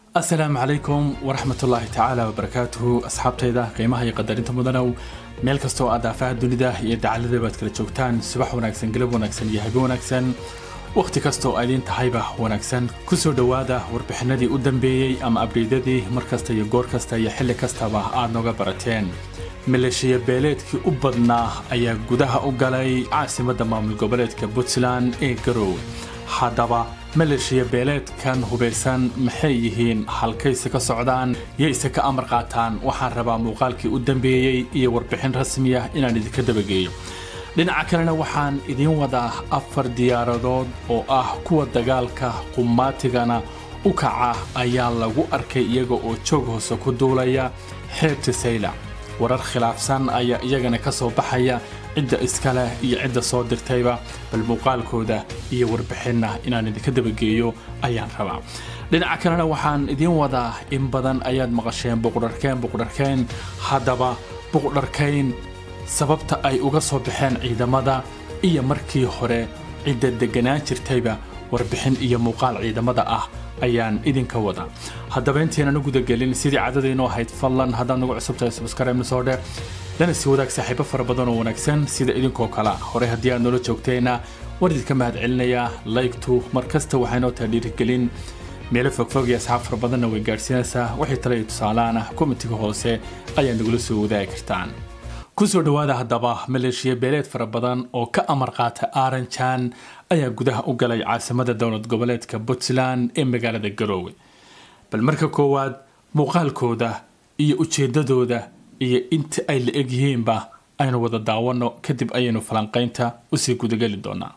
asalaamu calaykum waraxmat ullaahi tacaala wabarakaatuhu asxaabtayda qiimaha iyo qadarinta mudanow meel kastoo aad daafaha dunida iyo dacalada baad kala joogtaan subax wanaagsan galab wanaagsan iyo habe wanaagsan wakhti kastoo idiin tahayba wanaagsan kusoo dhowaada warbixinadii u dambeeyey ama abdheydadii mar kasta iyo goor kasta iyo xilli kastaba aad nooga barateen maleeshiya beeleedkii u badnaa ayaa gudaha u galay caasimadda maamul goboleedka puntland ee garoowe haddaba maleeshiya beeleedkan hubaysan maxay yihiin halkayse ka socdaan yayse ka amar qaataan waxaan rabaa muuqaalkii u dambeeyey iyo warbixin rasmi ah inaan idinka dabageeyo dhinaca kalena waxaan idiin wadaa afar diyaaradood oo ah kuwa dagaalka qumaatigana u kaca ayaa lagu arkay iyaga oo joog hoose ku duulaya xeebta saylac warar khilaafsan ayaa iyagana ka soo baxaya cidda iska leh iyo cidda soo dirtayba bal muuqaalkooda iyo warbixinna inaan idinka dabageeyo ayaan rabaa dhinaca kalena waxaan idiin wadaa in badan ayaad maqasheen buqdharkeen buqdharkeen haddaba buqdharkayn sababta ay uga soo baxeen ciidamada iyo markii hore cidda degganaan jirtayba warbixin iyo muuqaal ciidamada ah ayaan idinka wadaa haddaba intaynan u gudagelin sidii cadadaynoo ahayd fadlan haddaad nagu cusubtahay subscribe soo dhe lana sii wadaag saaxiibo fara badan oo wanaagsan sida idinkoo kale hore haddii aad noola joogtayna war idinka mahad celinayaa laygtu mar kasta waxay noo tahay dhiirigelin meelo fogfog iyo asxaab fara badanna way gaadhsiinaysaa wixii tale iyo tusaalaana komitiga hoose ayaad nagula soo wadaagi kartaan kusoo dhowaada haddaba maleeshiya beeleed fara badan oo ka amar qaata aaranjan ayaa gudaha u galay caasimada dowlad goboleedka puntland ee magaalada garoowe bal marka koowaad muuqaalkooda iyo ujeedadooda iyo inta ay la egyihiinba aynu wada daawano kadib ayaynu falanqaynta usii gudageli doonaa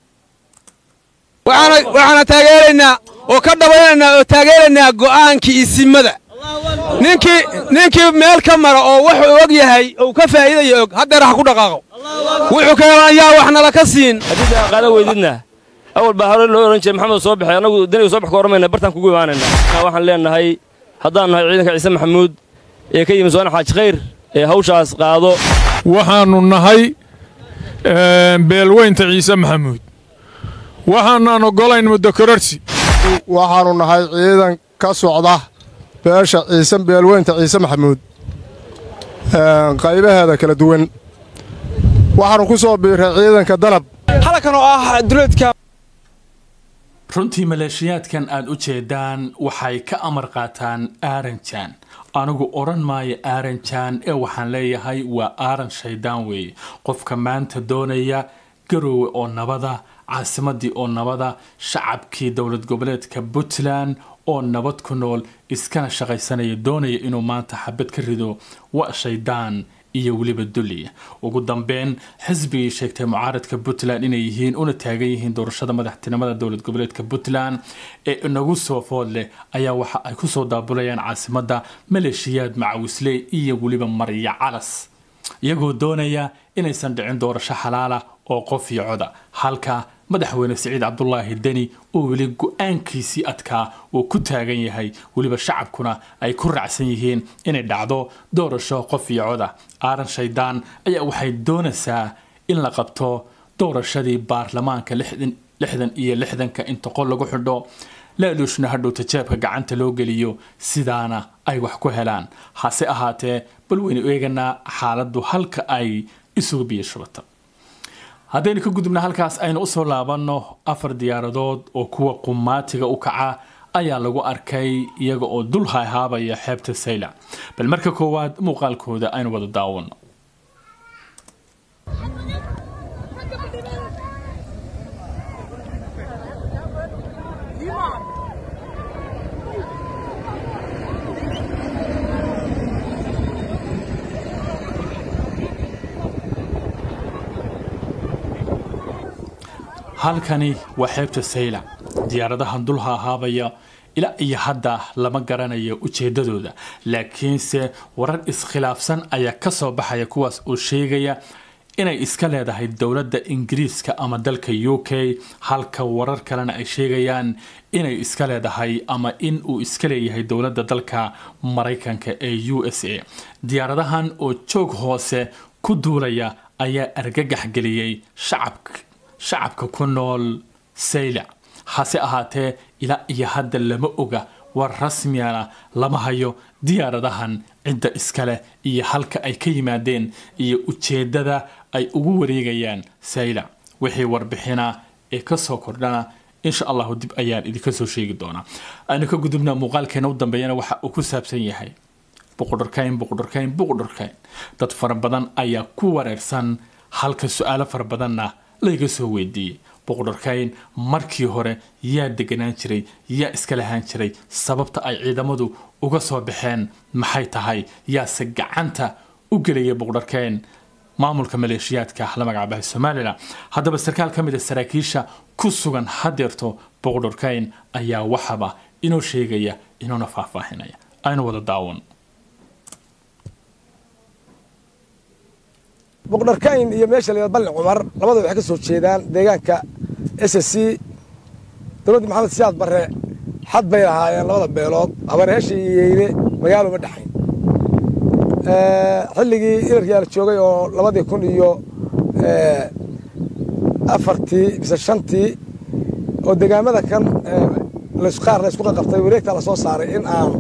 waxaana taageeraynaa oo ka dhabaynaynaa oo taageeraynaa go'aankii isimada ninkii ninkii meel ka mara oo wuxuu og yahay ou ka faa'iidayo og haddeer ha ku dhaqaaqo wuxuu keenan ayaa wax nala ka siin haddii aan qaadan weydidna awal baa hore loo odhan jiray maxamed soo baxay annagu daniga soo bax ka hormayna bartaan kugu imaanaynaa waxaan leenahay haddaan nahay ciidanka ciise maxamuud ee ka yimi soona xaaji khayr ee hawshaas qaado waxaannu nahay beelweynta ciise maxamuud waxaanaan oggolayn muddo kororsi waxaannu nahay ciidan ka socda beesha ciise beelweynta ciise maxamuud qaybaheeda kala duwan waxaannu ku soo biirray ciidanka danab halkan oo ah duleedka runtii maleeshiyaadkan aad u jeedaan waxay ka amar qaataan aaranjan anigu odhan maayo aaranjan ee waxaan leeyahay waa aaran shaydaan weeye qofka maanta doonaya garoowe oo nabada caasimadii oo nabada shacabkii dowlad goboleedka puntland oo nabad ku nool iskana shaqaysanaya doonaya inuu maanta xabad ka rido waa shaydaan iyo weliba dulliya ugu dambeyn xisbigii sheegtay mucaaradka puntland inay yihiin una taagan yihiin doorashada madaxtinimada dowlad goboleedka puntland ee inagu soo food leh ayaa waxa ay kusoo daabulayaan caasimadda maleeshiyaad macawisley iyo weliba marya calas iyagoo doonaya inaysan dhicin doorasho xalaala oo qof iyo coda halka madaxweyne siciid cabdulaahi deni oo weli go-aankiisii adkaa uu ku taagan yahay weliba shacabkuna ay ku raacsan yihiin inay dhacdo doorasho qof iyo coda aaran shaydaan ayaa waxay doonaysaa in la qabto doorashadii baarlamaanka lixdan iyo lixdanka inta qol lagu xidho laaluushna hadhowta jeebka gacanta loo geliyo sidaana ay wax ku helaan hase ahaatee bal waynu eeganaa xaaladdu halka ay isugu biyashubata haddaynu ka gudubna halkaas aynu usoo laabanno afar diyaaradood oo kuwa qumaatiga u kaca ayaa lagu arkay iyaga oo dul hayhaabaya xeebta saylac bal marka koowaad muuqaalkooda aynu wada daawano halkani waa xeebta saylac diyaaradahan dulha ahaabaya ilaa iyo hadda lama garanayo ujeedadooda laakiinse warar iskhilaafsan ayaa ka soo baxaya kuwaas oo sheegaya inay iska leedahay dowladda ingiriiska ama dalka u k halka warar kalena ay sheegayaan inay iska leedahay ama in uu iska leeyahay dowladda dalka maraykanka ee u s a diyaaradahan oo joog hoose ku duulaya ayaa argagax geliyey shacabka shacabka ku nool saylac hase ahaatee ilaa iyo hadda lama oga war rasmiyana lama hayo diyaaradahan cidda iskale iyo halka ay ka yimaadeen iyo ujeeddada ay ugu wareegayaan saylac wixii warbixina ee kasoo kordhana insha allahu dib ayaan idinka soo sheegi doonaa aynu ka gudubna muuqaalkeena u dambeeyana waxa uu ku saabsan yahay buqudharkayn buqudharkayn buqudharkayn dad fara badan ayaa ku wareersan halka su-aalo fara badanna layga soo weydiiyey buqudharkayn markii hore yaa deganaan jiray yaa iska lahaan jiray sababta ay ciidamadu uga soo baxeen maxay tahay yaase gacanta u gelaya buqudharkayn maamulka maleeshiyaadka la magacaabaha somalilan haddaba sarkaal ka mid a saraakiisha ku sugan hadeerto boqdhorkayn ayaa waxaba inoo sheegaya inuuna faahfaahinaya aynu wada daawan boqdharkayn iyo meesha la balli cumar labada waxay ka soo jeedaan deegaanka s c dowladdii maxamed siyaad barre xad bay lahaayeen labada beelood habareesha iyo yeyle magaalo ma dhexayn xilligii ilarkiyaa la joogay oo labadii kun iyo afartii mise shantii oo degaamada kan qaar la isku qaqabtay wareegtaa la soo saaray in aan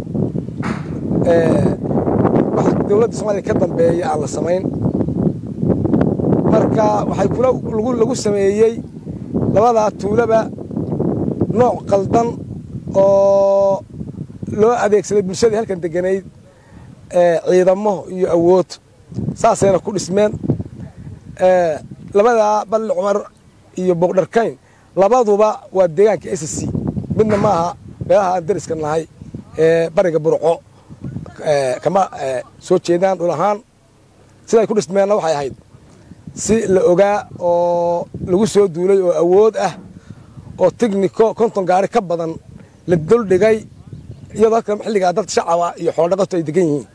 wax dowladda soomaliya ka dambeeya aan la samayn marka waxay kula lagu sameeyey labadaa tuulaba nooc qaldan oo loo adeegsaday bulshadii halkan deganayd ciidamo iyo awood saasayna ku dhismeen labadaa balli cumar iyo boqdharkayn labaduba waa deegaanka s c midna maaha meelaha aan dariska nahay ee bariga burco kama soo jeedaan dhul ahaan siday ku dhismeenna waxay ahayd si la ogaa oo lagu soo duulay oo awood ah oo tigniko konton gaari ka badan la duldhigay iyadoo halka xilligaa dad shacaba iyo xoolodhaqato ay degan yihiin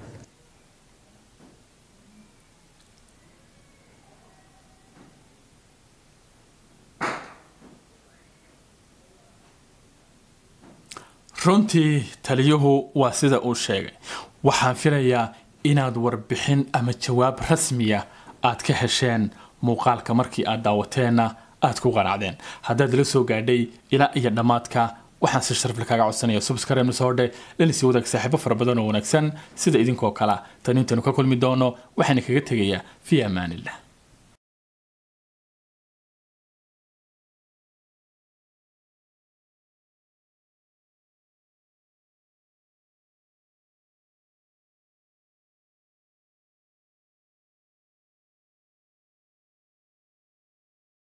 runtii taliyuhu waa sida uu sheegay waxaan filayaa inaad warbixin ama jawaab rasmiya aad ka hesheen muuqaalka markii aad daawateenna aad ku qanacdeen haddaad la soo gaadhay ilaa iyo dhammaadka waxaan si sharafle kaaga codsanaya subscribe soo dhe lanisii wadaag saaxiibo fara badan oo wanaagsan sida idinkoo kale tan intaynu ka kulmi doono waxayna kaga tegayaa fii amaanillah